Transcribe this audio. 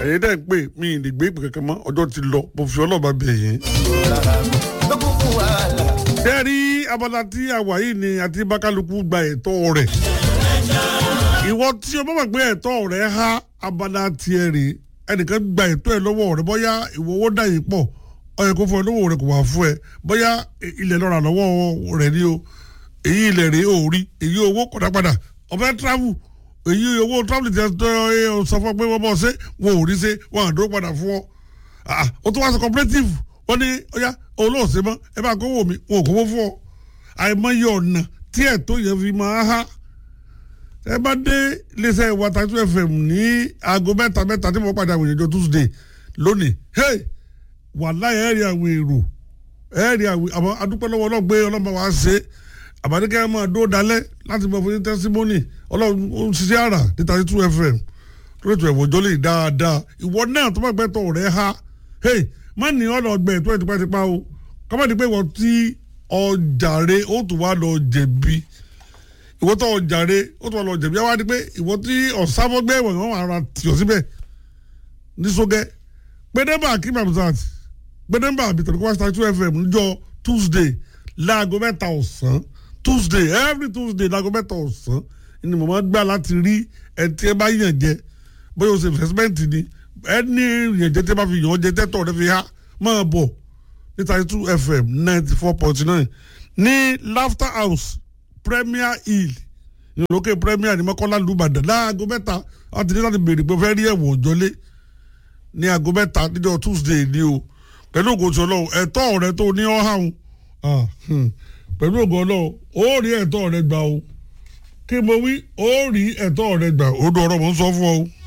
ẹ̀yin dẹ́ ń pè mí ì lè gbé ìpè kankan mọ́ ọjọ́ ti lọ mo fi ọlọ́ọ̀bá bẹ̀ yín. Bẹ́ẹ̀ni abala tí a wà yìí ni àti bákálukú gba ẹ̀tọ́ rẹ̀. Ìwọ tí o bá wà gbé ẹ̀tọ́ rẹ̀ há abala tiẹ̀ rè ẹnìkan gba ẹ̀tọ́ ẹ̀ lọ́wọ́ rẹ̀ bóyá ìwọ owó dà yìí pọ̀ ó yẹ kó fún ẹ lọ́wọ́ rẹ̀ kò wá fún ẹ bóyá ilẹ̀ lọ́ra lọ́wọ́ rẹ̀ ni o èyí ilẹ̀ rè ó rí èyí owó kọ̀dá padà ọ̀fẹ́ travel èyí owó travel ti sọ fún ọ pé wọ́n bọ̀ ṣe wọn ò rí ṣe wọn àdó padà fún ọ ó tún wá sọ cooperative wọ́n ní ọ̀yá olóòsè mọ́ ẹ bá kówó mi wọn ò kówó fún ọ àìmọye ọ̀nà tí ẹ̀tọ́ yẹn fi máa há ẹ bá dé iléeṣẹ́ wàtàtú fm ní aago mẹ́ta mẹ́ta tí mo padà wòye jọ tuesday lónìí hey wàláhì ẹ̀ rí àwọn èrò ẹ̀ rí àwọn àmọ́ adúpẹ́ lọ́wọ́ ọlọ́gbé ọlọ́mọ wa ṣe àbádékẹ́ máa dó dalẹ̀ láti mọ fún tẹ́símọ́nì ọlọ́run ó ń ṣiṣẹ́ àrà ní thirty two fm lórí ètò ẹ̀wọ̀n jọ́lẹ̀ dáadáa ìwọ náà tó bá gbẹ́ tọ̀ rẹ̀ ha hey má ní ọ̀nà ọgbẹ́ ètò ẹ̀ tipátipá o kọ́mọ̀dé pé ìwọ tí ọjàre ó tún wá lọ jẹ̀bi ìwọ tó ọjàre ó tún wá lọ jẹ̀bi àwọn àdìpé ìwọ tí ọ̀sáfọ́gbẹ́ ìwọ̀n wọn ara tìọ̀ síbẹ̀ ní sógẹ́ gbẹdẹ́mbà akim abdulsat gbẹdẹ́mbà abitẹ̀lẹ́ kó wá thirty two fm níjọ́ tuesday láago mẹ́ta ọ̀sán tuesday every tuesday láago mẹ́ta ọ̀sán ni mo máa gbà láti rí ẹtí ẹ bá yàn jẹ bóyá o ṣe investment ni ẹni yàn jẹ tí ẹ bá fi yàn jẹ tẹ́tọ̀ rẹ fi há máa bọ̀ ní thirty two fm ninety four point nine ní laughter house premier hill ìlókè premier ní mọ́kànlá lùbàdàn láago mẹ́ta láti ní láti béèrè pé fẹ́ rí ẹ̀wọ̀n òjọ́lé ní aago mẹ́ta níjọ́ tuesday ni o pẹ̀lú ògùn tí ọlọ́run ẹ̀tọ́ rẹ tó ní ọ́ hàn pẹ̀lú ògùn ọlọ́run ó rí ẹ̀tọ́ rẹ gbà o kí mo wí ó rí ẹ̀tọ́ rẹ gbà ó dún ọ̀rọ̀ mò ń sọ fún ọ.